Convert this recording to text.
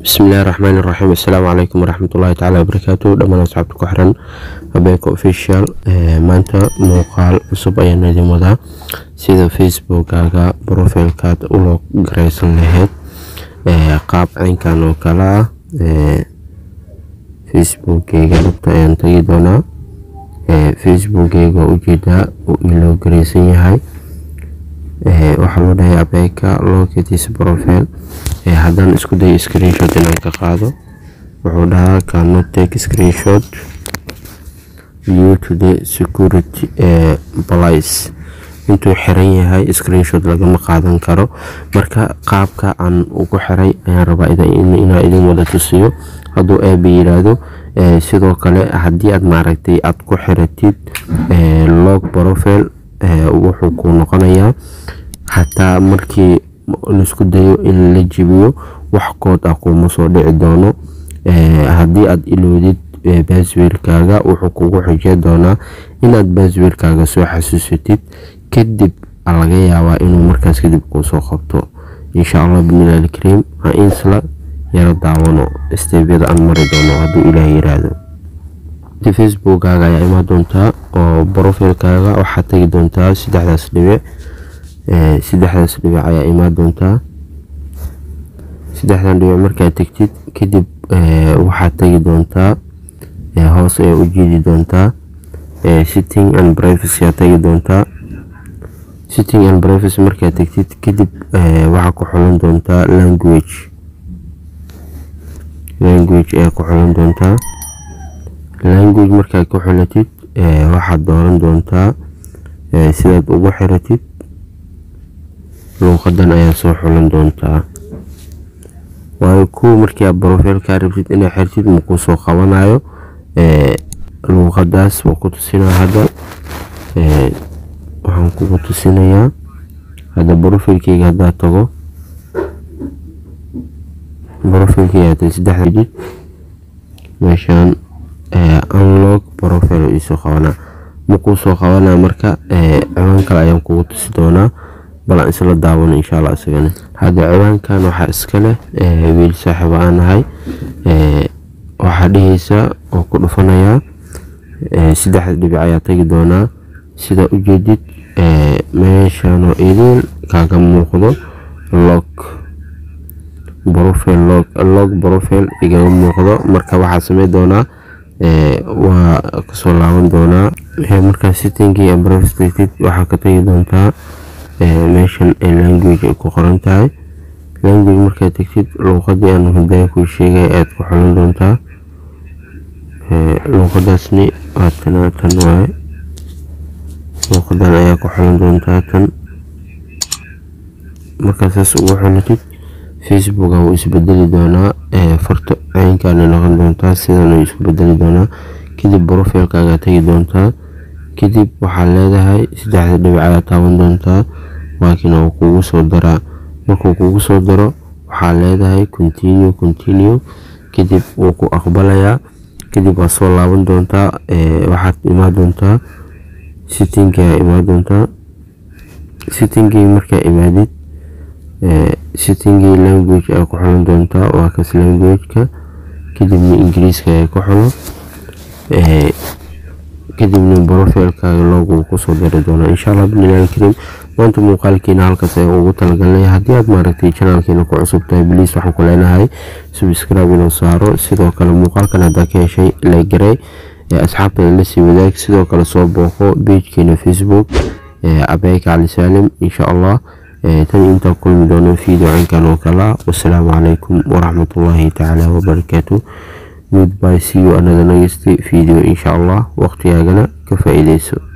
bismillahi raxmaani raxiim assalaamu calaykum waraxmatullaahi tacaala wabarakaatu dhammaan asxaabta ku xiran abeeko official maanta muuqaal cusub ayaan idin wadaa sida facebookkaaga brofilkaad uloo gareysan lahayd qaab caynkan oo kale ah facebookkeyga dhabta ayaan tagi doonaa facebookkeyga waa ujeedaa uu iloo gareysan yahay waxaa loo dhahay abeeka locatis profile haddaan isku dayo screenshot inaan ka qaado wuxuu dhahaa cannot take screenshot due to the security police intuu xiran yahay screenshot lagama qaadan karo marka qaabka aan ugu xiray ayaan rabaa inaa idin wada tusiyo hadduu eeba yiraahdo sidoo kale haddii aad maaragtay aad ku xiratid log profile wuxuu ku noqonayaa xataa markii laisku dayo in la jibiyo wax kood ah kuma soo dhici doono haddii aad iloodid baaswiirkaaga wuxuu kugu xijey doonaa inaad baaswiirkaaga soo xasuusatid kadib laga yaabaa inuu markaas kadib kuusoo qabto insha allah binilah alkariim ha insla yaro daawano steebyada aan mari doono hadduu ilaah yiraahdo facebookkaaga ayaa imaan doontaa oo brofilkaaga waxaad tagi doontaa saddexdaas dhibic saddexdaas dhibic ayaa imaan doontaa saddexdan dhibic markaad tegtid kadib waxaad tagi doontaa hoos ayaa u jiidi doontaa sitting and privacy aad tagi doontaa sitting and privacy markaad tegtid kadib waxaa ku xulan doontaa language language ayaa ku xulan doontaa language markaad ku xulatid waxaad dooran doontaa sidaad ugu xiratid luuqadan ayaa soo xulan doontaa waayo kuwa markii aad brofilkaa rabtid inaad xirtid makuu soo qabanayo luuqadaas waa ku tusinaa hadda waxaan kugu tusinayaa hadda brofilkeyga haddaad tago brofilkeyga saddexda jid meeshaan unlog profile iisoo qabanaa makuu soo qabanaa marka ciwaan kale ayaan kugu tusi doonaa balan isla daawano insha allah isagana hadda ciwaankan waxaa iska leh wiil saaxiibo aan nahay waxaa dheheysa oo ku dhufanayaa saddexda dhibic ayaa tagi doonaa sidaa ujeedid meeshanoo idil kaaga muuqdo log profile log profile igaga muuqdo marka waxaa samey doonaa waa kasoo laaban doonaa markaa sittingii ambrostd waxaa ka tagi doontaa meeshan language ay ku qoran tahay language markaad tegtid luuqadii aan hudaya kuu sheegay aad ku xulan doontaa luuqadaasni waa tana tan waaye luuqadan ayaa ku xulan doontaa tan markaa saas ugu xulatid facebooka wuu isbedeli doonaa farta caynkaana noqon doontaa sidan isku bedeli doonaa kadib brofilkaaga tagi doontaa kadib waxaad leedahay saddexda dhibic ayaa taaban doontaa laakiin uu kugu soo daraa markuu kugu soo daro waxaad leedahay continue continue kadib wuu ku aqbalayaa kadib waad soo laaban doontaa waxaad imaan doontaa sittingi ayaa imaan doontaa sittingii markaa imaadid sittingii language ayaa ku xulan doontaa waa kas languageka kadibna ingiriiska ayaa ku xulo kadibna brofilkaaga loogu kusoo dari doonaa insha allah binilah alkariim maanta muuqaalkiina halkaas ayaan ugu talagalnay haddii aad maaragtay janaalkiina ku cusub tahay bliis waxaan ku leenahay subscribe inuu saaro sidoo kale muuqaalkan haddaa ka heshay lagarey asxaabtada lasii wadaag sidoo kale soo booqo beijkeena facebook abeeka cali saalim insha allah tan intaa kulmi doono video cinkan oo kala wasalaamu calaykum waraxmatullaahi tacaala wabarakaatu goodbye see you another next video insha allah waqtigaagana ka faa'iideyso